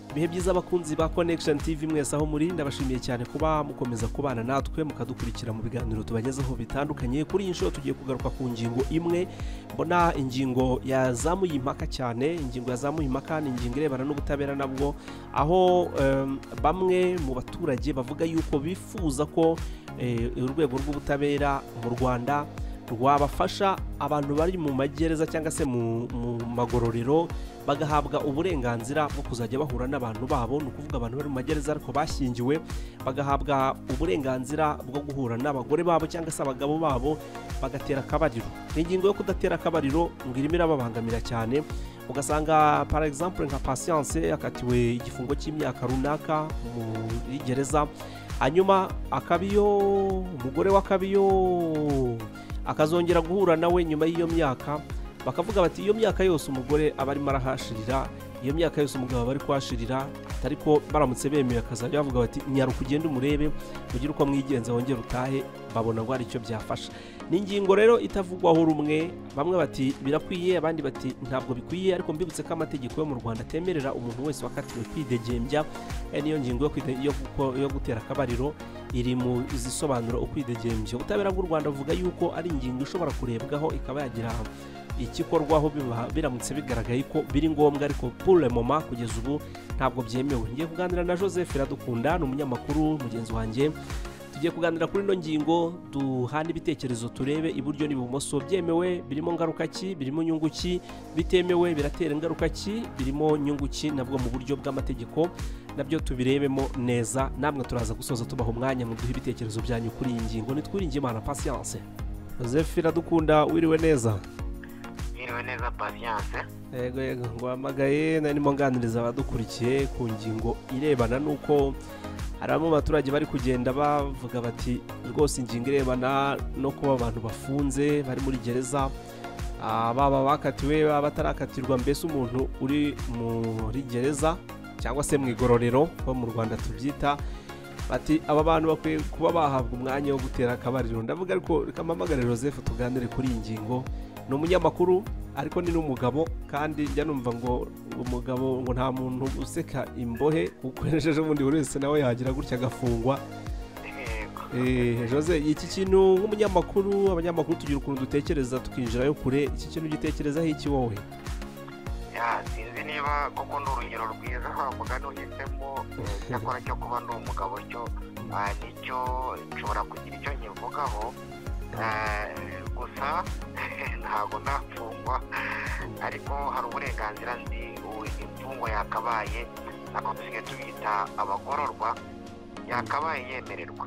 ibihe byiza abakunzi ba connection tv mwese aho muri ndabashimiye cyane kuba mukomeza kubana natwe mukadukurikira mu biganiro tubagezeho bitandukanye kuri iyi nshuro tugiye kugaruka ku ngingo imwe mbona ingingo yazamuye impaka cyane ingingo yazamuye impaka ni ingingo irebana n'ubutabera nabwo aho em, bamwe mu baturage bavuga yuko bifuza ko eh, urwego rw'ubutabera mu rwanda rwabafasha abantu bari mu magereza cyangwa se mu mu magororero bagahabwa uburenganzira bwo kuzajya bahura n'abantu babo ni ukuvuga abantu bari mu magereza ariko bashyingiwe bagahabwa uburenganzira bwo guhura n'abagore babo cyangwa se abagabo babo bagatera akabariro ni ingingo yo kudatera akabariro ngo irimo irababangamira cyane ugasanga par exemple nka patience yakatiwe igifungo cy'imyaka runaka muri gereza hanyuma akabiyo umugore w'akabiyo akazongera guhura nawe nyuma y'iyo myaka bakavuga bati iyo myaka yose umugore aba arimo arahashirira iyo myaka yose umugabo aba ari kuhashirira ariko baramutse bemeye akazajya bavuga bati nyaruka ugende umurebe ugire uko mwigenza wongere utahe babona ngo hari icyo byafasha ni ingingo rero itavugwaho rumwe bamwe bati birakwiye abandi bati ntabwo bikwiye ariko mbibutse ko amategeko yo mu rwanda atemerera umuntu wese wakatiwe kwidegembya Eh, niyo ngingo yo kwide- yo guko- yo gutera akabariro iri mu zisobanura ukwidegembya ubutabera bw'u rwanda buvuga yuko ari ingingo ishobora kurebwaho ikaba yagira ikikorwaho biba- biramutse bigaragaye ko biri ngombwa ariko pour le moment kugeza ubu ntabwo byemewe ngiye kuganira na joseph iradukunda ni umunyamakuru mugenzi wanjye tugiye kuganira kuri ino ngingo duhana ibitekerezo turebe iburyo n'ibumoso byemewe birimo ngaruka ki birimo inyungu ki bitemewe biratera ingaruka ki birimo nyungu ki nabwo mu buryo bw'amategeko nabyo tubirebemo neza namwe turaza gusoza tubaha umwanya muduhe ibitekerezo byanyu kuri iyi ngingo nitwiringe imana patience joseph iradukunda wiriwe neza Mwiriwe neza Patience yego yego nguhamagaye narimo nganiriza abadukurikiye ku ngingo irebana n'uko hari bamwe mu baturage bari kugenda bavuga bati rwose ingingo irebana no kuba abantu bafunze bari muri gereza ah, baba bakatiwe baba batarakatirwa mbese umuntu uri muri gereza cyangwa se mu igororero ho mu rwanda tubyita bati aba bantu bakwiye kuba bahabwa umwanya wo gutera akabariro ndavuga ariko reka mpamagare joseph tuganire kuri iyi ngingo ni umunyamakuru ariko ni n'umugabo kandi njya numva ngo umugabo ngo nta muntu useka imbohe ukoresheje ubundi buri wese nawe yagira gutya agafungwa yego Eh, jose iki kintu nk'umunyamakuru abanyamakuru tugira ukuntu dutekereza tukinjirayo kure iki kintu gitekerezaho iki wowe ya sinzi niba koko ni urugero rwiza wavuga nuhisemo cyakora cyo kuba ndi umugabo cyo ah, nicyo nshobora kugira icyo nkivugaho Eh, gusa ntabwo ndafungwa ariko hari uburenganzira ndi u- imfungwa yakabaye nako dusigaye tubita abagororwa yakabaye yemererwa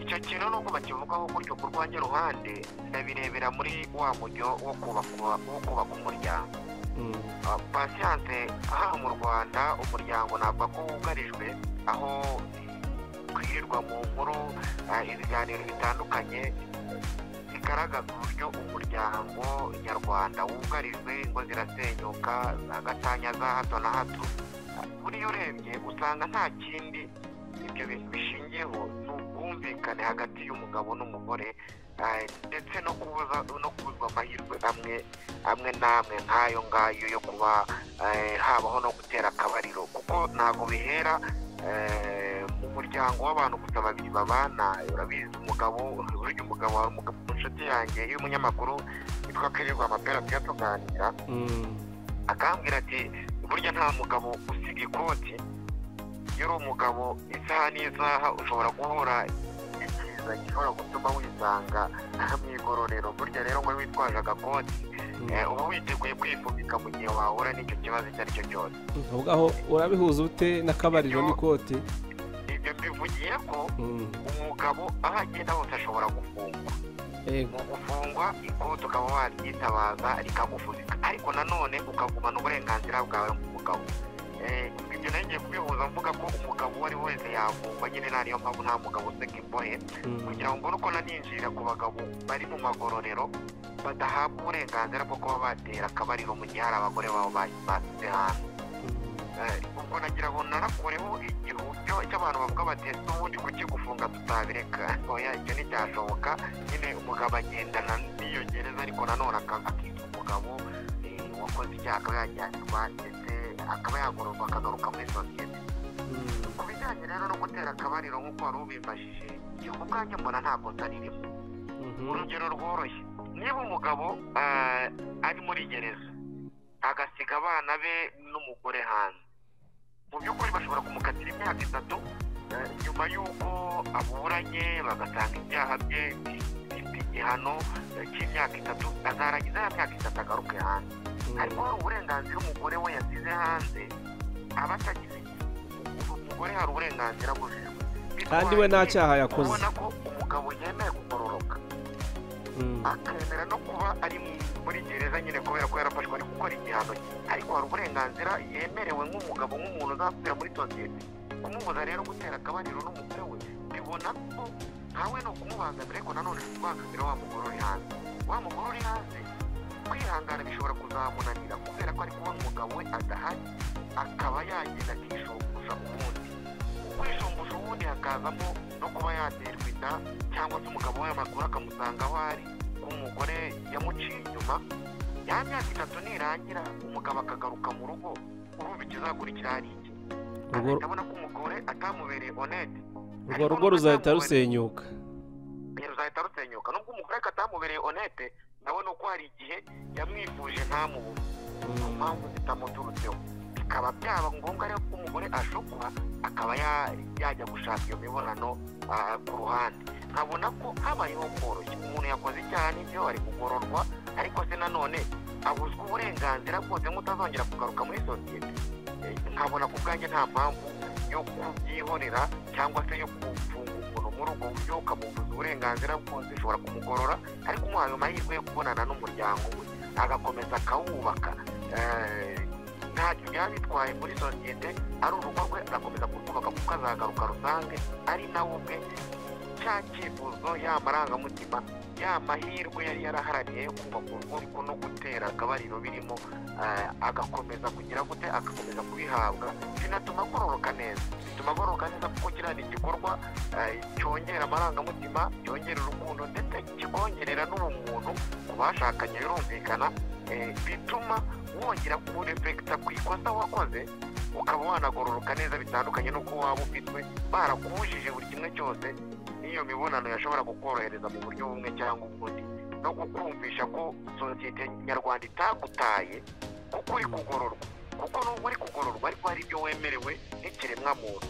icyo kintu nubwo bakivugaho gutyo kurwanya ruhande ndabirebera muri wa mujyo wo kubaka wo kubaka umuryango Mm, pasiyanse hano mu rwanda umuryango ntabwo ko wugarijwe aho kwirirwa mu nkuru ah, ibiganiro bitandukanye bigaragaza uburyo umuryango nyarwanda wugarijwe ngo zirasenyuka za gatanya za hato na hato buriya urebye usanga nta kindi ibyo bintu bishingiyeho ni ubwumvikane hagati y'umugabo n'umugore ah, ndetse no kubuza no kubuzwa amahirwe amwe amwe n'amwe nk'ayo ngayo yo kuba eh, habaho no gutera akabariro kuko ntabwo bihera eh, mu muryango w'abantu gusa babiri babana urabizi umugabo burya umugabo wawe umugabo inshuti yanjye y'umunyamakuru yitwa kirirwa amapera tujya tuganira mm, akambwira ati burya nta mugabo usiga ikoti iyo uri umugabo isaha n'isaha ushobora guhura n'ikiza gishobora gutuma wisanga mu igororero burya rero ngo witwaje agakoti mm. Eh, uba witeguye kwifubika mu gihe wahura n'icyo kibazo icyo ari cyo cyose ahubwo aho urabihuza ute n'akabariro n'ikote ibyo mbivugiye ko Mm, umugabo aho agenda hose ashobora gufungwa yego mu gufungwa ikote ukaba waryitabaza rikagufubika ariko nanone ukagumana uburenganzira bwawe nk'umugabo Eh, ibyo nenge kubihuza mvuga ko umugabo uwo ari we wese yafungwa nyine nta niyo mpamvu nta mugabo useka imbohe Mm, kugira ngo mbone uko naninjira ku bagabo bari mu magororero badahabwa uburenganzira bwo kuba batera akabariro mu gihe hari abagore babo ba- basize hanze mm. Eh, ubwo nagira ngo narakureho igihubyo cy'abantu bavuga bati n'ubundi kukigufunga tutabireka oya icyo nticyashoboka nyine umugabo agendana n'iyo gereza ariko nanone aka- akitwa umugabo eh, wakoze icyaha akaba yajyanirwa ndetse akaba yagororwa akagaruka muri sosiyete ku bijyanye rero no gutera akabariro nk'uko wari ubimajije igihe ubwanjye mbona ntabwo ntaririmo urugero rworoshye niba umugabo ah, ari muri gereza agasiga abana be n'umugore hanze mu by'ukuri bashobora kumukatira imyaka itatu eh, nyuma y'uko aburanye bagatanga ibyaha bye bifite igihano eh, cy'imyaka itatu azarangiza ya myaka itatu agaruke hanze harimo hari uburenganzira umugore we yasize hanze aba atagize umugore hari uburenganzira bujijwe Kandi we nta cyaha yakoze. ubona ko umugabo yemeye kugororoka akemera no kuba ari muri gereza nyine kubera ko yarafashwe ari gukora igihano cye ariko hari uburenganzira yemerewe nk'umugabo nk'umuntu uzasubira muri sosiyete kumubuza rero gutera akabariro n'umugore we bibona ko ntawe ni ukumubangamira ariko nanone si ukubangamira wa mugore uri hanze wa mugore uri hanze kwihangana bishobora kuzamunanira kubera ko ari kubona umugabo we adahari akaba yagenda akishumbuza ubundi kwishumbuza ubundi hakazamo no kuba yaterwa inda cyangwa se umugabo we amaguru akamusanga aho ari umugore yamuciye inyuma ya myaka itatu nirangira umugabo akagaruka mu rugo urumva ikizakurikira hari iki Urwo- ndabona ko umugore atamubereye onete urwo rugo ruzahita rusenyuka ruzahita rusenyuka nubwo umugore ko atamubereye onete ndabona ko hari igihe yamwifuje ntamubure ku mpamvu zitamuturutseho bikaba byaba ngombwa rero ko umugore ashukwa akaba ya- yajya gushaka iyo mibonano ah, ku ruhande nkabona ko habayeho koroshya umuntu yakoze icyaha n'ibyo ari kugororwa ariko se nanone abuzwa uburenganzira bwose nk'utazongera kugaruka muri sosiyete Eh, nkabona ku bwanjye nta mpamvu yo kubyihorera cyangwa se yo kufunga umuntu muri ubwo buryo ukamubuza uburenganzira bwose ushobora kumugorora ariko umuhaye amahirwe yo kubonana n'umuryango we agakomeza akawubaka Eh, ntacyo byaba bitwaye muri sosiyete ari urugo rwe agakomeza kurwubaka kuko azagaruka rusange ari nawe ubwe cya cyifuzo ya marangamutima ya mahirwe yari yaraharaniye yo kubaka urugo ariko no gutera akabariro birimo eh, agakomeza kugira gute agakomeza kubihabwa binatuma agororoka neza bituma agororoka neza kuko kiriya ni igikorwa eh, cyongera amarangamutima cyongera urukundo ndetse kikongerera n'ubumuntu ku bashakanye birumvikana eh, bituma wongera kurefekita ku ikosa wakoze ukaba wanagororoka neza bitandukanye n'uko waba ufitwe barakubujije buri kimwe cyose n'iyo mibonano yashobora kukorohereza mu buryo bumwe cyangwa ubundi no kukumvisha ko sosiyete nyarwanda itagutaye kuko uri kugororwa kuko nubwo uri kugororwa ariko hari ibyo wemerewe n'ikiremwa muntu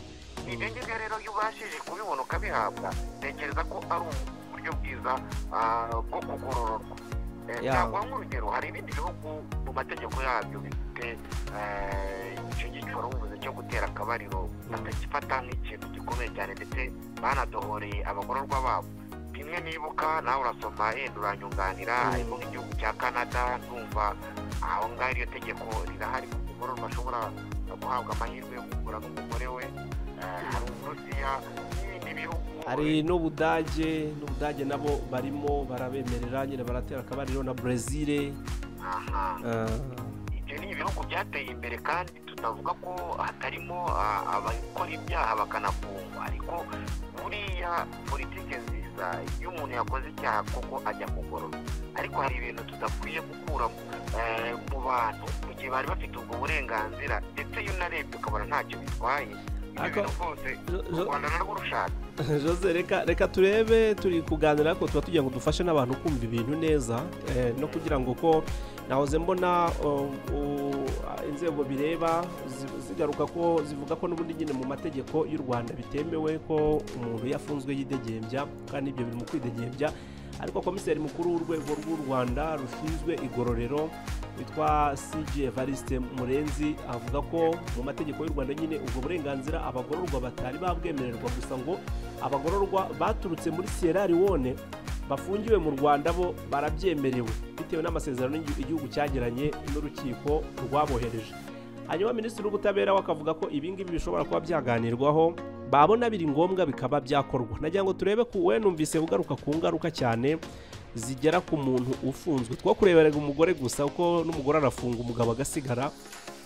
ibyo ngibyo rero iyo ubashije kubibona ukabihabwa tekereza ko ari uburyo bwiza ah, bwo kugorororwa Eh, Ya. ntabwo nk'urugero hari ibindi bihugu mu mategeko yabyo bifite eh, icyo giciro ubuvuzi cyo gutera akabariro batagifata nk'ikintu gikomeye cyane ndetse banadohoreye abagororwa babo bimwe nibuka nawe urasoma yenda uranyunganira Mm. harimo nk'igihugu cya canada numva aho ngaho iryo tegeko rirahari kuko umugororwa ashobora guhabwa amahirwe yo kugura n'umugore we Eh, hari uburusiya n'ibindi bihugu hari n'ubudage n'ubudage nabo barimo barabemerera nyine baratera akabariro na brezil aha eh, ibyo ni ibihugu byateye imbere kandi tutavuga ko hatarimo ah, abakora ibyaha bakanafungwa ariko buriya politike nziza iyo umuntu yakoze icyaha koko ajya kugororwa ariko hari ibintu tudakwiye gukura eh, mu bantu mu gihe bari bafite ubwo burenganzira ndetse iyo unarebye ukabona ntacyo bitwaye Ariko- ibyo bintu rwose Jo- u Jo- rwanda narwo rushaka Jose reka reka turebe turi kuganira ariko tuba tugira ngo dufashe n'abantu kumva ibintu neza eh, no kugira ngo ko nahoze mbona um, u- inzego bireba zi- zigaruka ko zivuga ko n'ubundi nyine mu mategeko y'u Rwanda bitemewe ko umuntu iyo afunzwe yidegembya kandi ibyo biri mu kwidegembya ariko komiseri mukuru w'urwego rw'u Rwanda rushinzwe igororero witwa CJ Evariste Murenzi avuga ko mu mategeko y'u Rwanda nyine ubwo burenganzira abagororwa batari babwemererwa gusa ngo abagororwa baturutse muri Sierra Leone bafungiwe mu Rwanda bo barabyemerewe bitewe n'amasezerano igihu- igihugu cyagiranye n'urukiko rwabohereje hanyuma minisitiri w'ubutabera we akavuga ko ibi ngibi bishobora kuba byaganirwaho babona biri ngombwa bikaba byakorwa nagira ngo turebe ku we numvise ugaruka ku ngaruka cyane zigera ku muntu ufunzwe two kureberaga umugore gusa kuko n'umugore arafunga umugabo agasigara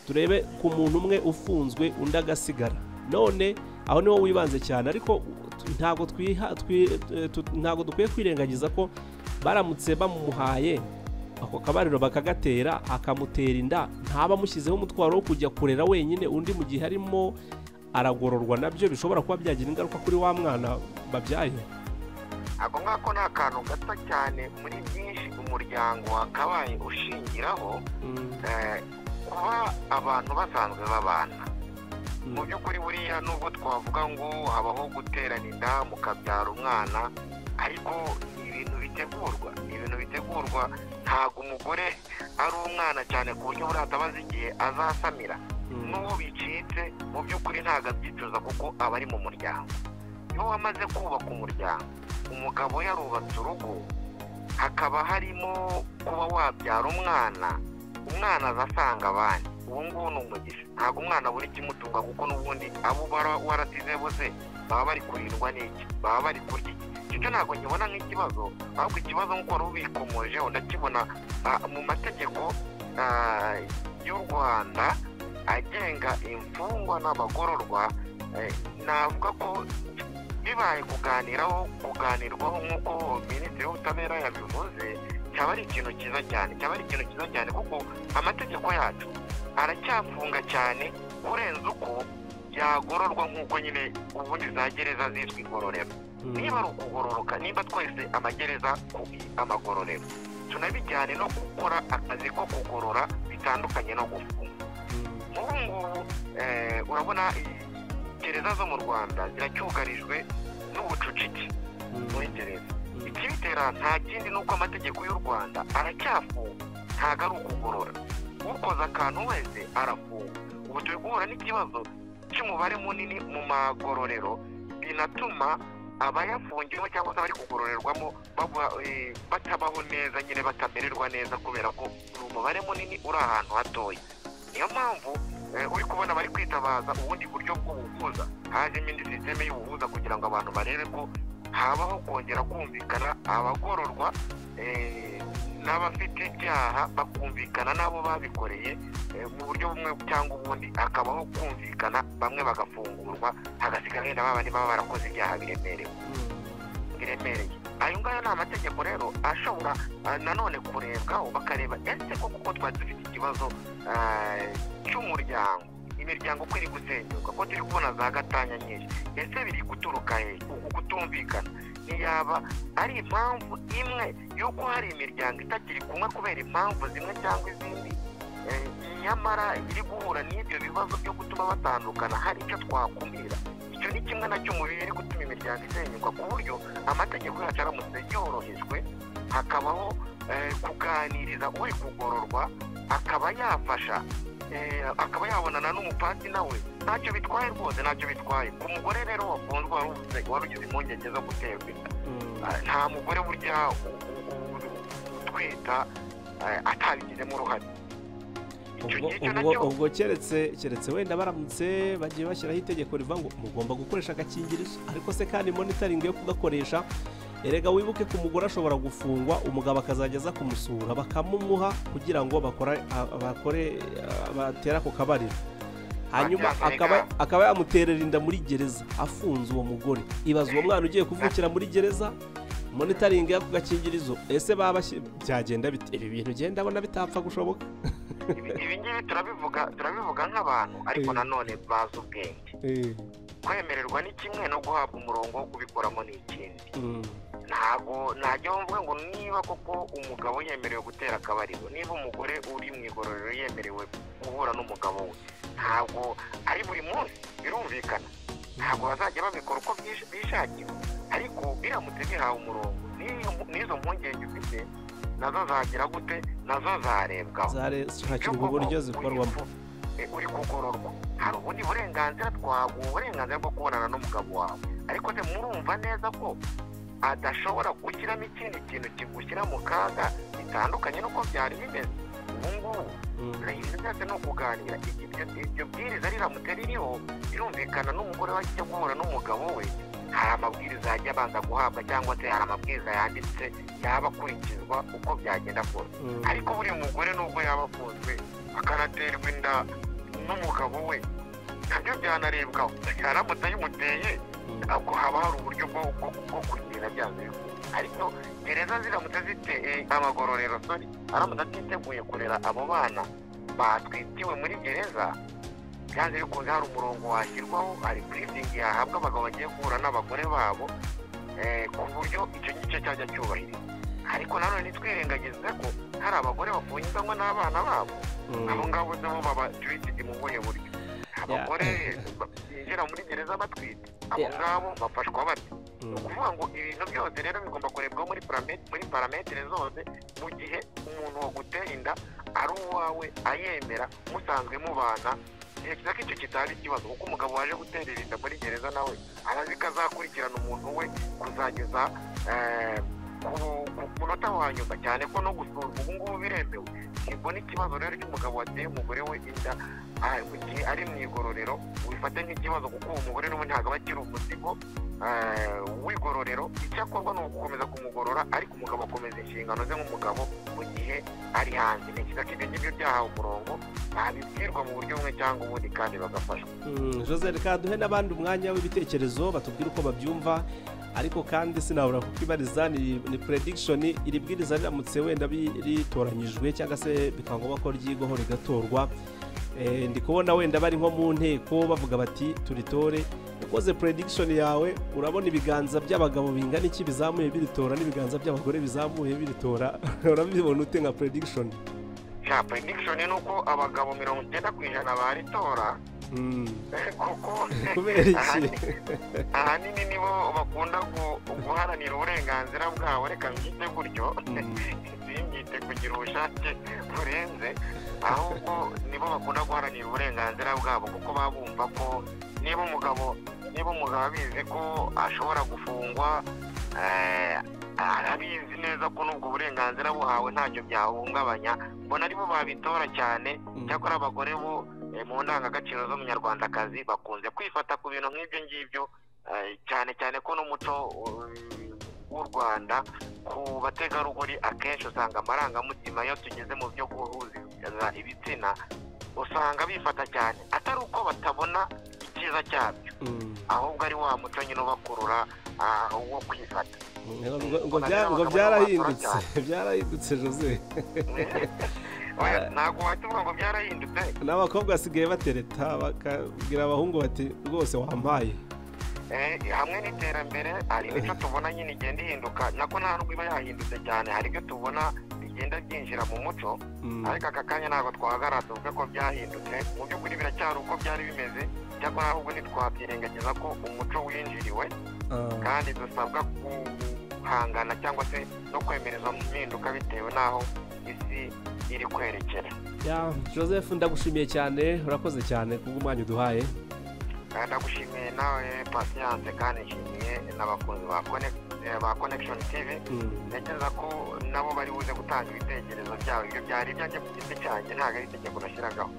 turebe ku muntu umwe ufunzwe undi agasigara none aho niho wibanze cyane ariko tu- ntabwo twiha twi- tu- ntabwo dukwiye kwirengagiza ko baramutse bamuhaye ako kabariro bakagatera akamutera inda ntaba amushyizeho umutwaro wo kujya kurera wenyine undi mu gihe arimo aragororwa nabyo bishobora kuba byagira ingaruka kuri wa mwana babyaye ako ngako ni akantu gato cyane muri byinshi umuryango wakabaye ushingiraho eh, kuba abantu basanzwe babana mu by'ukuri buriya nubwo twavuga ngo habaho guterana inda mukabyara umwana ariko ni ibintu bitegurwa ni ibintu bitegurwa ntabwo umugore ari umwana cyane ku buryo buriya atabazi igihe azasamira n'uwo bicitse mu by'ukuri ntabwo abyicuza kuko aba ari mu muryango iyo wamaze kubaka umuryango umugabo yarubatse urugo hakaba harimo kuba wabyara umwana umwana azasanga abandi ubu ngubu ni umugisha ntabwo umwana buri kimutunga kuko n'ubundi abo bara warasize bose baba bari kurindwa n'iki baba bari kurya iki icyo ntabwo nkibona nk'ikibazo ahubwo ikibazo nk'uko wari ubikomoje unakibona ah, mu mategeko ah, y'u rwanda agenga imfungwa n'abagororwa eh, navuga ko bibaye kuganiraho kuganirwaho nk'uko minisitiri w'ubutabera yabivuze cyaba ari ikintu cyiza cyane cyaba ari ikintu cyiza cyane kuko amategeko yacu aracyafunga cyane kurenza uko yagororwa nk'uko nyine ubundi za gereza zitwa igororero niba ari ukugororoka niba twese amagereza ku amagororero tunabijyane no gukora akazi ko kugorora bitandukanye no gufunga ubu ngubu eh, urabona i- gereza zo mu rwanda ziracyugarijwe n'ubucucike muri gereza ikibitera nta kindi ni uko amategeko y'u rwanda aracyafunga ntabwo ari ukugorora ukoze akantu wese arafunga ubu turi guhura n'ikibazo cy'umubare munini mu magororero binatuma abayafungiwe cyangwa se abari kugororerwamo bagwa- eh, batabaho neza nyine batamererwa neza kubera ko ni umubare munini uri ahantu hatoya niyo mpamvu eh, uri kubona bari kwitabaza ubundi buryo bw'ubuvuza hajemo indi sisiteme y'ubuvuza kugira ngo abantu barebe ko habaho kongera kumvikana abagororwa eh, n'abafite ibyaha bakumvikana n'abo babikoreye eh, mu buryo bumwe cyangwa ubundi hakabaho kumvikana bamwe bagafungurwa hagasigara wenda babandi baba barakoze ibyaha biremerewe biremereye ayo ngayo ni amategeko rero ashobora ah, nanone kurebwaho bakareba ese ko kuko twari dufite ikibazo ah, cy'umuryango imiryango uko iri gusenyuka ko turi kubona za gatanya nyinshi ese biri guturuka he uku kutumvikana ntiyaba ari impamvu imwe y'uko hari imiryango itakiri kumwe kubera impamvu zimwe cyangwa izindi eh, nyamara iri guhura n'ibyo bibazo byo gutuma batandukana hari icyo twakumira icyo ni kimwe nacyo mu biri gutuma imiryango isenyuka ku buryo amategeko yacu aramutse yorohejwe hakabaho eh, kuganiriza uri kugororwa akaba yafasha eh, akaba yabonana n'umupati nawe ntacyo bitwaye rwose ntacyo bitwaye ku mugore rero wafunzwe wari uvuze- wari ugize impungenge zo guterwa inda Ah, nta mugore burya u- u- u- utwita eh, atabigizemo uruhare icyo Ubwo- gihe cyo ubwo nacyo ubwo keretse keretse wenda baramutse bagiye bashyiraho itegeko rivuga ngo mugomba gukoresha agakingirizo ariko se kandi monitoringi yo kugakoresha erega wibuke ko umugore ashobora gufungwa umugabo akazajya aza kumusura bakamumuha kugira ngo bakora- a- bakore a- batere ako kabariro hanyuma Babyazanye akaba ka- akaba yamuterera inda muri gereza afunze uwo mugore ibaza uwo mwana ugiye kuvukira muri gereza monitoringi y'ako gakingirizo ese baba bashyi- byagenda bite ibi bintu ugenda abona bitapfa gushoboka ibi ibi ngibi turabivuga turabivuga nk'abantu ariko Eh. nanone bazi ubwenge kwemererwa ni kimwe no guhabwa umurongo wo kubikoramo ni ikindi Mm. ntabwo ntajyaho mvuga ngo niba koko umugabo yemerewe gutera akabariro niba umugore uri mu igororero yemerewe guhura n'umugabo we ntabwo ari buri munsi birumvikana ntabwo bazajya babikora uko byish- bishakiye ariko biramutse bihawe umurongo n'iyo- n'izo mpungenge ufite nazo zagira gute nazo zarebwaho zare zishakirwa Cyangwa uburyo uri zikorwamo ku- eh, uri kugororwa hari ubundi burenganzira twaguha uburenganzira bwo kubonana n'umugabo wawe ariko se murumva neza ko adashobora gushyiramo ikindi kintu kigushyira mu kaga bitandukanye n'uko byari bimeze ubu ngubu ibintu byose ni ukuganira iryo iryo bwiriza riramutse ririho birumvikana n'umugore wajya guhura n'umugabo we hari amabwiriza yajya abanza guhabwa cyangwa se hari amabwiriza yanditse yaba akurikizwa uko byagenda kose ariko buri mugore nubwo yaba afunzwe akanaterwa inda n'umugabo we nabyo byanarebwaho yaramutse ayimuteye ubwo haba hari uburyo bwo bwo- bwo kugenda byanze bikunze ariko gereza ziramutse zite amagororero sori aramutse atiteguye kurera abo bana batwitiwe muri gereza byanze bikunze hari umurongo washyirwaho hari purizingi yahabwa abagabo bagiye guhura n'abagore babo ku buryo icyo gice cyajya cyubahirizwa ariko nanone ntitwirengagize ko hari abagore bafungirwamo n'abana babo abo ngabo nabo baba tuwitidi mu buhe buryo abagore binjira muri gereza batwite abo ngabo bafashwa bate ni ukuvuga ngo ibintu byose rero bigomba kurebwa muri muri parametere zose mu gihe umuntu waguteye inda ari uwawe ayemera musanzwe mubana igihe kiza ko icyo kitari ikibazo kuko umugabo waje guterera inda muri gereza nawe arazi ko azakurikirana umuntu we kuzageza ku munota wa nyuma cyane ko no gusuzuma ubu ngubu biremewe ntabwo n'ikibazo rero cy'umugabo wateye umugore we inda mu gihe ari mu igororero wifata nk'ikibazo kuko uwo mugore n'ubu ntabwo aba akiri umuzigo w'igororero icyakorwa ni ugukomeza kumugorora ariko umugabo akomeza inshingano ze nk'umugabo mu gihe ari hanze ni cyiza ko ibyo ngibyo byahawe umurongo babibwirwa mu buryo bumwe cyangwa ubundi kandi bagafashwa jose reka duhe n'abandi umwanya w'ibitekerezo batubwire uko babyumva ariko kandi sinabura kukibariza ni puredikishoni iri bwiriza riramutse wenda ritoranyijwe cyangwa se bikaba ngombwa ko ryigwaho rigatorwa ndi kubona wenda bari nko mu nteko bavuga bati turitore ukoze puredikishoni yawe urabona ibiganza by'abagabo bingana iki bizamuye biritora n'ibiganza by'abagore bizamuye biritora urabibona ute nka puredikishoni ya puredikishoni ni uko abagabo mirongo icyenda ku ijana baritora kubera iki ahanini nibo bakunda guharanira uburenganzira bwabo reka mbyite gutyo simbyite kugira ubushake burenze ahubwo nibo bakunda guharanira uburenganzira bwabo kuko baba bumva ko niba umugabo niba umugabo abizi ko ashobora gufungwa arabizi neza ko n'ubwo burenganzira buhawe ntacyo byahungabanya mbona aribo babitora cyane cyakora abagore bo mu ndangagaciro z'umunyarwandakazi bakunze kwifata ku bintu nk'ibyo ngibyo cyane cyane ko n'umuco w'u rwanda ku bategarugori akenshi usanga amarangamutima iyo tugeze mu byo guhuza ibitsina usanga bifata cyane atari uko batabona icyiza cyabyo ahubwo ari wa muco nyine ubakurura wo kwifata ngo byarahindutse byarahindutse jose ntabwo watumva ngo byarahindutse n'abakobwa basigaye batereta bakabwira abahungu bati rwose wampaye hamwe n'iterambere hari imico tubona nyine igenda ihinduka nako nta nubwo iba yahindutse cyane hari ibyo tubona bigenda byinjira mu muco ariko aka kanya ntabwo twahagarara tuvuge ko byahindutse mu by'ukuri biracyari uko byari bimeze cyangwa ahubwo ntitwabyirengagiza ko umuco winjiriwe kandi dusabwa guhangana cyangwa se no kwemereza impinduka bitewe n'aho isi iri kwerekera joseph ndagushimiye cyane urakoze cyane kubw'umwanya uduhaye ndagushimiye nawe pasiyanse kandi nshimiye n'abakunzi ba connection tv ntekereza ko nabo bari buze gutanga ibitekerezo byabo ibyo byari ibyanjye ku giti cyanjye ntabwo ari itegeko nashyiragaho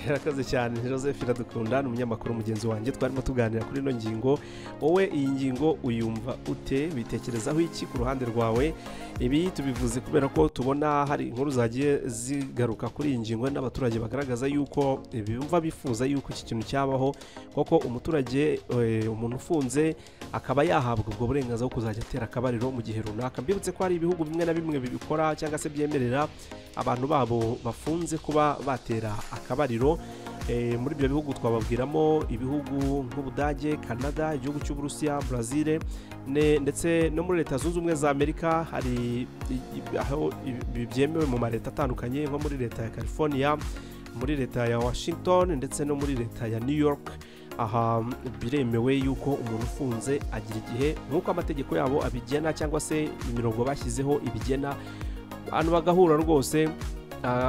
urakoze cyane joseph iradukunda ni umunyamakuru mugenzi wanjye twarimo tuganira kuri ino ngingo wowe iyi ngingo uyumva ute witekerezaho iki ku ruhande rwawe ibi tubivuze kubera ko tubona hari inkuru zagiye zigaruka kuri iyi ngingo n'abaturage bagaragaza yuko bumva bifuza yuko iki kintu cyabaho kuko umuturage umuntu ufunze akaba yahabwa ubwo burenganzira bwo kuzajya atera akabariro mu gihe runaka mbibutse ko hari ibihugu bimwe na bimwe bibikora cyangwa se byemerera abantu babo bafunze kuba batera akabariro muri ibyo bihugu twababwiramo ibihugu nk'ubudage canada igihugu cy'uburusiya brazil ndetse no muri leta zunze ubumwe za amerika hari aho byemewe mu maleta atandukanye nko muri leta ya california muri leta ya washington ndetse no muri leta ya new york aha biremewe yuko umuntu ufunze agira igihe nk'uko amategeko yabo abigena cyangwa se imirongo bashyizeho ibigena abantu bagahura rwose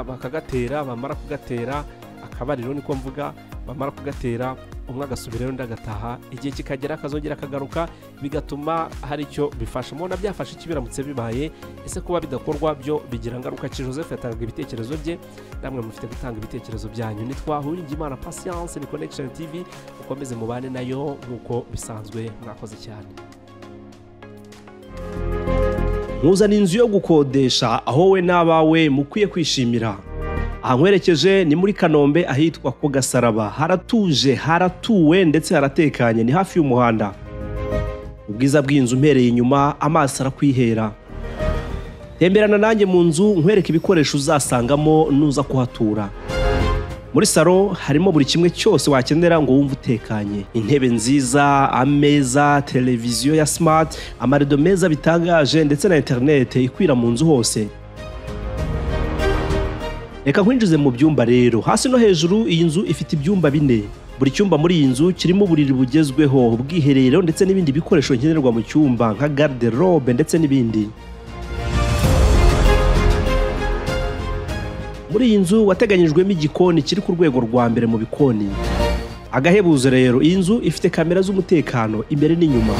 bakagatera bamara kugatera akabariro niko mvuga bamara kugatera umwe agasubirayo undi agataha igihe kikagera akazongera akagaruka bigatuma hari icyo bifasha mubona byafashe iki biramutse bibaye ese kuba bidakorwa byo bigira ngaruka ki joseph yatangaga ibitekerezo bye namwe mufite gutanga ibitekerezo byanyu nitwa huringimana pasiyanse ni connection tv mukomeze mubane nayo nk'uko bisanzwe mwakoze cyane muzana inzu yo gukodesha aho we n'abawe mukwiye kwishimira ahankwerekeje ni muri kanombe ahitwa ku gasaraba haratuje haratuwe ndetse haratekanye ni hafi y'umuhanda ubwiza bw'inzu umpereye inyuma amaso arakwihera temberana nanjye mu nzu nkwereke ibikoresho uzasangamo nuza kuhatura muri salo harimo buri kimwe cyose wakenera ngo wumve utekanye intebe nziza ameza televiziyo ya simati amarido meza bitangaje ndetse na interinete ikwira mu nzu hose reka nkwinjize mu byumba rero hasi no hejuru iyi nzu ifite ibyumba bine buri cyumba muri iyi nzu kirimo uburiri bugezweho ubwiherero ndetse n'ibindi bikoresho nkenerwa mu cyumba nka garderobe ndetse n'ibindi muri iyi nzu wateganyijwemo igikoni kiri ku rwego rwa mbere mu bikoni agahebuzo rero iyi nzu ifite kamera z'umutekano imbere n'inyuma